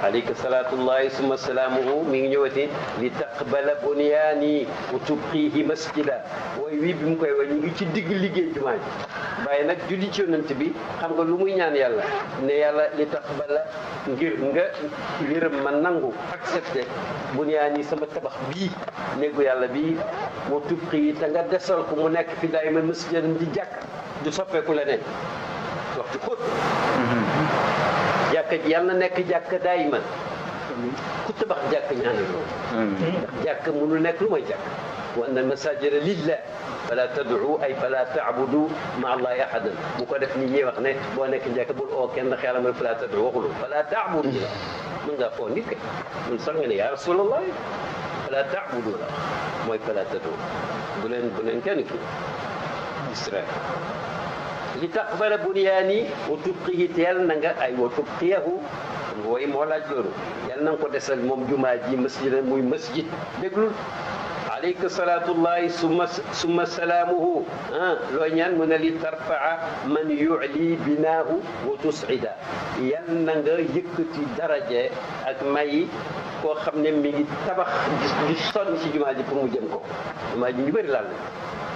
alayka salaatullahi summa salaamuhu mi ngi ñëwati li taqbala bunyaani wa tubqihi masjida wooy wii bi mu koy wax ñu ngi ci digg liggéey jumaa ji waaye nag julli ci yonent bi xam nga lu muy ñaan yàlla ne yàlla li taqbala ngir nga yërëm ma nangu accepté bunyaani sama tabax bii néegu yàlla bii wa tubqihi te nga desal ko mu nekk fi daay ma masjidan di jàkk du soppeeku leneen waxtu xóot jàkka ji yàlla na nekk jàkka daayima ku tabax jàkk ñaanal loolu ndax jàkk mënul nekk lu may jàkk wa anna masajida lillah fala tad'u ay fala ta'budu ma allahi ahadan bu ko def ni ñuy wax ne boo nekk jàkk bul oo kenn xeelam rek fala tad'u waxulu fala ta'budu la mën ngaa oo nit ke mun sax nga ne ya rasulallah fala ta'budu la mooy fala tad'u bu leen bu leen kenn ki Israël li taqbala bunyaani wa tubqihi teel na nga ay wa tubqiyahu wooy moo laaj loolu yal na nga ko desal moom jumaa ji masjid muy masjid déglul alayka salaatullahi summa summa salaamuhu ah loo ñaan mu ne li tarfaa man yu'li binaahu wa tus'ida yal na nga yëkkati daraje ak may koo xam ne mi ngi tabax di sonn ci jumaa ji pour mu jëm ko jumaa ji ñu bëri laal na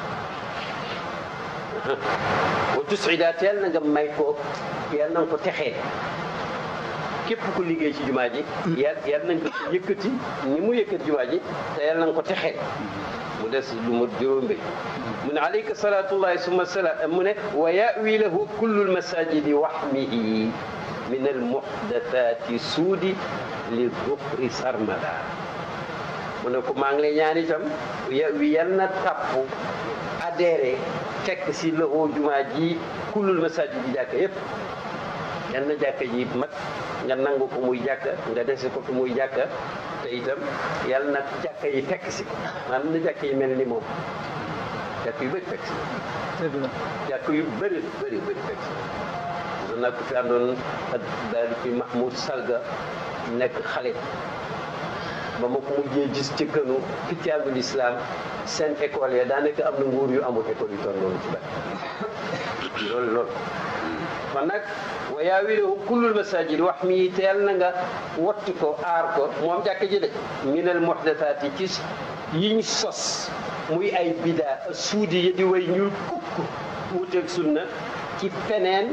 wa tusida teel na nga may ko yal na nga ko texee képp ku liggéey ci jumaa ji yal yal nañ ko yëkkati ni mu yëkkati jumaa ji te yal na nga ko texee mu des lu mu juróom bi mu ne alayka salatullahi summa salaam mu ne wa yawi lahu kullu lmasajidi waxmihi min almuhdathati suudi li dukri sarmada mu ne ko maa ngi lay ñaan itam yawi yal na tàpp adhéré fekk si loxo jumaa ji kullul masajid ji jàkka yëpp yan na jàkka ji mat nga nangu ko muy jàkka nga dese ko ko muy jàkka te itam yàlla nag jàkka yi fekk si maanaam na jàkka yi mel ni moom jàkka yu bëri fekk si jàkka yu bëri bëri bëri fekk si doon naa ko fi àndoon ak daal fi Mahmoud Salga nekk xale ba ma ko mujjee gis ci kënu fitiaangul islam seen école ya daanaka am na nguur yu amul école yu toll noonu ci bari loolu loolu kon nag wa yaawiluhu kullul masajid wax mi teel na nga wattu ko aar ko moom jàkk ji de minal muhdathaat yi ci yiñ sos muy ay bidaa suudi yi di way ñuul kukk wuuteeg sunna ci feneen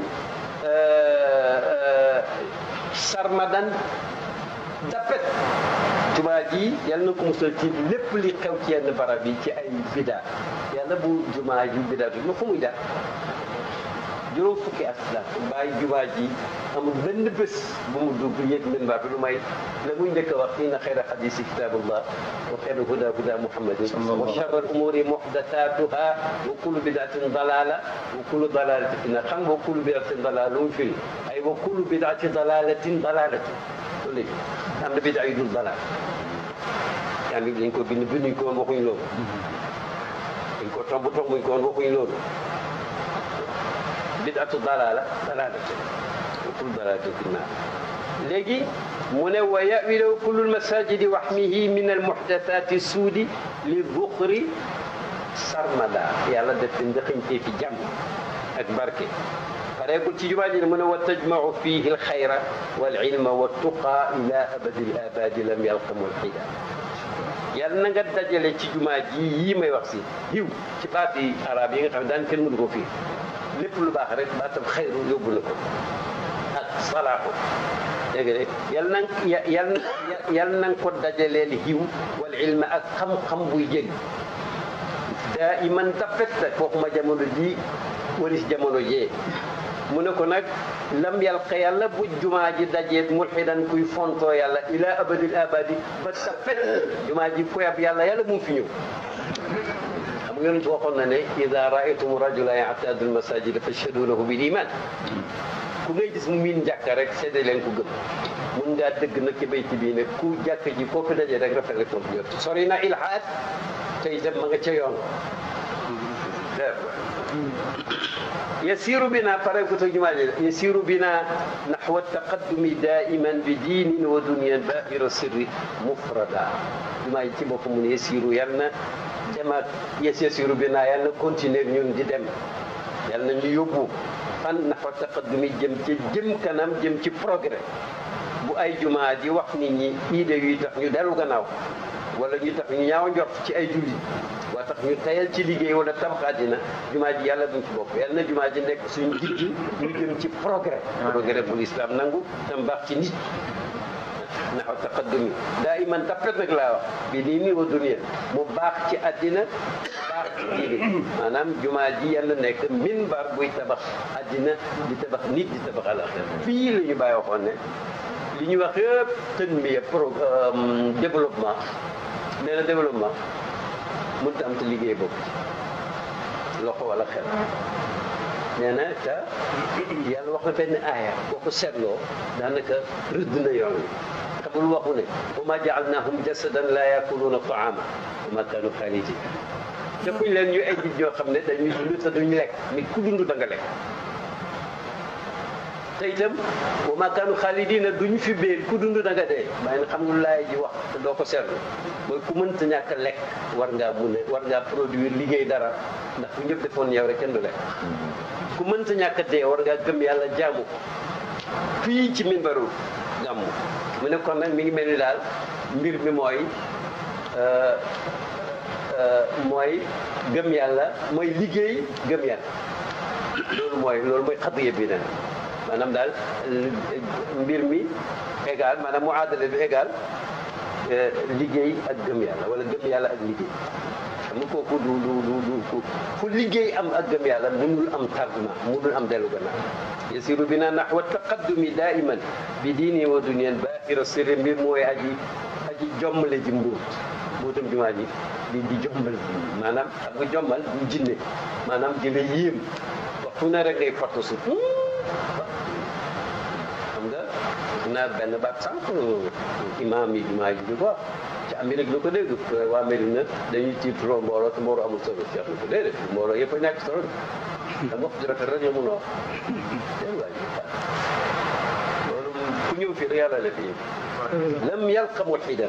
sarmadan dappet jumaa ji yal na ko musal ci lépp li xew ci yenn barab yi ci ay bida yàlla bu jumaa ji bida du ma fu muy def juróom fukki at la bàyyi jumaa ji amul benn bés bu mu dugg yéeg minbar bi lu may la muy njëkk a wax inna xayra xadisi kitabullah wa xayra huda huda muhammadin wa charra al umuri muhdathatuha wa kullu bidatin dalala wa kullu dalalatin fi xam nga wa kullu bidatin dalala lu mu firi ay wa kullu bidati dalalatin dalalatin loolu léegi am na bidaa yu dul dalal yaa ngi dañ ko bind binduñ ko woon waxuñ loolu dañ ko tomb tombuñ ko woon waxuñ loolu bidatu dalala dalalati wa kullu dalalatin fi naar léegi mu ne wa yawilaw kullu lmasajidi waxmihi min almuhdathati suudi li duxri sarmada yàlla def fi ndëxañtee fi jàmm ak barke pareegul ci jumaa ji mu ne wa tajmau fihi alxayra walilma waltuqa ila abadi l abadi lam yalqa mulxida yàlla na nga dajale ci jumaa ji yii may wax si yiw ci baati arab yi nga xam ne daan kenn mënu ko fii lépp lu baax rek baatam xayru yóbbu na ko ak salaaxu dégg nga yal na yal yal na nga ko dajaleel yiw wal ilma ak xam-xam buy jëriñ daa iman dappet nag waxuma jamono ji waris jamono jee mu ne ko nag lam yalqa yàlla bu jumaa ji dajeet mulxidan kuy fontoo yàlla ila abadil abadi ba dappet jumaa ji koyab yàlla yàlla mu fi ñëw xam nga yonent waxoon na ne ida raaytum rajula ya'tadu almasajida fashhadu lahu bil iman ku ngay gis mu miin jàkka rek seede leen ko gëm mun ngaa dëgg nag ci bayti bii ne ku jàkk ji koo fi dajee rek rafet rek foofu jot sori na ilhaad te itam ma nga ca yoon yasiru bina pare ko to jumaa ji yasiru bina nahwa taqaddumi daiman bi diinin wa dunyan bahira sirri mufrada jumaa ji ci bopp mu ne yasiru yal na demaat yes yasiru bina yal na continuer ñun di dem yal na ñu yóbbu fan nahwa taqaddumi jëm ci jëm kanam jëm ci progrès bu ay jumaa di wax nit ñi idée yuy tax ñu dellu gannaaw wala ñu tax ñu ñaaw njort ci ay julli waa tax ñu tayal ci liggéey wala tabax àddina jumaa ji yàlla duñ ci bokk yàlla na jumaa ji nekk suñu jiit ñu jëm ci progrès progrès bu l'islam nangu tam baax ci nit naxaw taqaddumi daa iman tappet nag laa wax bi nii nii wa dunia mu baax ci àddina baax ci diine maanaam jumaa ji yàlla nekk minbar buy tabax àddina di tabax nit di tabax alaxira fii la ñu bàyyi waxoon ne li ñu wax yëpp tanmiya pro développement nee na développement mënut am te liggéey boobu loxo wala xel nee na te yàlla wax na benn aaya boo ko seetloo daanaka rëdd na yoon wi xamul waxu ne wa ma jaalnahum jasadan la yakuluuna taama wa ma kaanu xaalidin defuñ leen ñu ay nit ñoo xam ne dañuy dund te duñ lekk nit ku dund da nga lekk te itam wa ma kaanu xaalidina duñ fi béel ku dund da nga dee waaye nag xam nga lu laay ji wax te doo ko seetlu mooy ku mënta ñàkk a lekk war ngaa mun a war ngaa produire liggéey dara ndax bu ñëpp defoon yow rek kenn du lekk ku mënta ñàkk a dee war ngaa gëm yàlla jaamu ko fii ci minbaru gàmmu mu ne kon nag mi ngi mel ni daal mbir mi mooy mooy gëm yàlla mooy liggéey gëm yàlla loolu mooy loolu mooy xadiya bi nag maanaam daal mbir mi égal maanaam mu aadale bi égal liggéey ak gëm yàlla wala gëm yàlla ak liggéey xam nga kooku du du du du fu liggéey am ak gëm yàlla mënul am tardement mënul am dellu gannaaw yasiru bina nahwa taqaddumi daiman bi diini wa duniyaan baaxira sirri mbir mooy aji aji jommale ji mbuut mbuutam jumaa ji di di jommal maanaam xam nga jommal du jinne maanaam di la yéem waxtu ne rek ngay fottu su xam nga naa benn baat sànq imaam yi jumaa ji di ko wax ci Amérique lu ko dégg waa Medina dañuy tiituroo mbooloo te mbooloo amul solo Cheikh lu ko déedéet mbooloo yëpp a ñàkk solo da wax ju rafet rek la mun a wax dégg nga loolu ku ñëw fii rek yàlla la fi lam yalqa mulhidan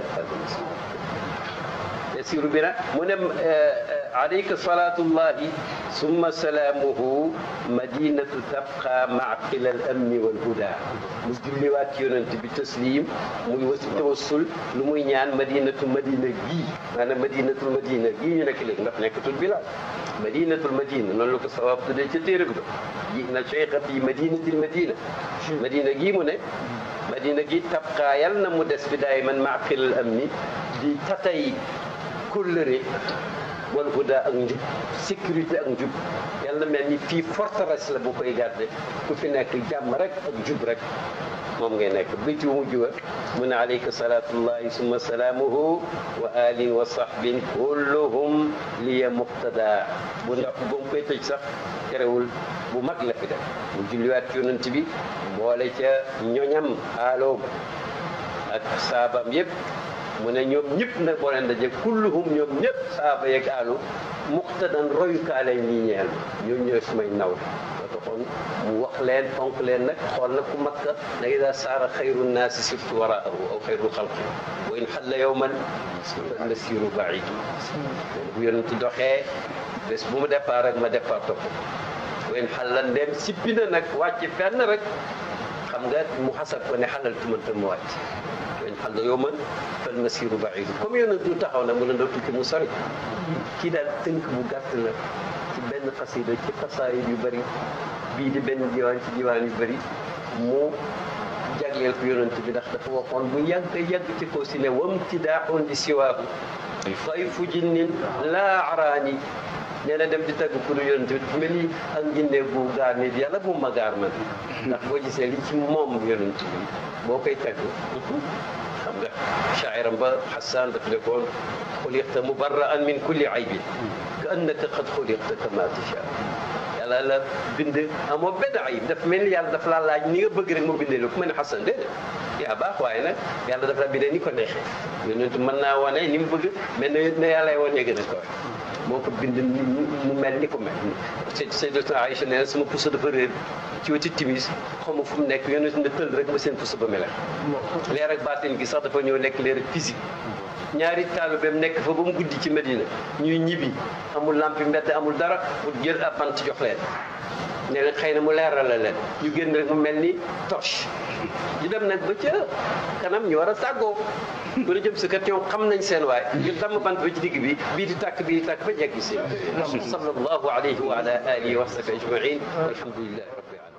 yasiru bina mu ne alayka salatullahi summa salaamuhu madinatu tabqa maaqila al amni wal huda mu julliwaat ci yonent bi taslim muy wasi tawassul lu muy ñaan madinatu madina gii maanaam madinatul madina gii ñu nekk léegi ndax nekkatul bilal madinatul madina noonu la ko sawaab tuddee ca téere bi do ji na cheikha fi madinatil madina madina gii mu ne madina gi tabqa yal na mu des bi daay man maaqila al amni di tatay kóllëre wal huda ak njub sécurité ak njub yàlla mel ni fii forteresse la bu koy garde ku fi nekk jàmm rek ak jub rek moom ngay nekk bi ci mujj wa mu ne alayka salatullahi summa salaamuhu wa alin wa sahbin kulluhum liya muqtada bu ndax ba mu koy tëj sax terewul bu mag la fi def mu julliwaat yonent bi boole ca ñoñam aaloom ak saabam yëpp mu ne ñoom ñëpp nag boo leen daje kulluhum ñoom ñëpp saaba yeeg alu muqtadan royukaa lañ ñi ñeel ñoom ñooy sumay naw ba taxoon mu wax leen fonk leen nag xool nag ku makka na ida saara xayru nnaasi surtout waraahu aw xayru xalqi wa in xalla yowman fa nasiru baidu bu yonent doxee bés bu mu départ rek ma départ topp wa in xalla ndem sippi na nag wàcc fenn rek xam nga mu xasab ko ne xalal tumantal mu wàcc wa in xalla yowman fal masiru baidu comme yonent du taxaw na mu ne ndaw tukki mu sori kii daal tënk bu gàtt la ci benn xasida ci xasaayid yu bëri bii di benn diwaan ci diwaan yu bëri mu jagleel ko yonent bi ndax dafa waxoon bu yàgg yàgg ci kaw si ne wamtidaaxun li siwaahu fay fu jinnin laa araani nee na dem di tagg ku du yonent bi dafa mel ni ak njinne bu gaar nit yàlla bu ma gaar man ndax boo gisee li ci moom yonent bi boo koy tagg xam nga shaa'iram ba Xasaan daf ne koon xuliqta mubarra'an min kulli aybin ka annaka qad xuliqta kama tashaa yàlla la bind amoo benn ayib daf mel ni yàlla daf laa laaj ni nga bëgg rek moo bindee lu ku mel ne Xasan déedéet yaa baax waaye nag yàlla daf la bindee ni ko neexee yonent mën naa wane ni mu bëgg mais ne yàlla lay wane gën a kawe moo ko bind mu mel ni ko mel Sayyidatuna Aïcha nee na sama puso dafa réer ci wetu timis xaw ma fu mu nekk yonent ne tël rek ma seen puso ba melex leer ak baatin gi sax dafa ñëw nekk leer ak physique ñaari taalibeem nekk fa ba mu guddi ci Medina ñuy ñibbi amul lampi mbedd amul dara mu jël ab bant jox leen ne leen xëy na mu leeral la leen ñu génn rek mu mel ni torche ñu dem nag ba ca kanam ñu war a tàggoo bu la jëm si kat ñoom xam nañ seen waay ñu damm bant ba ci digg bi bii di tàkk bii di tàkk ba jeggi si sallallahu alayhi wa ala alihi wa sahbihi ajmain walhamdulillahi rabbil alamin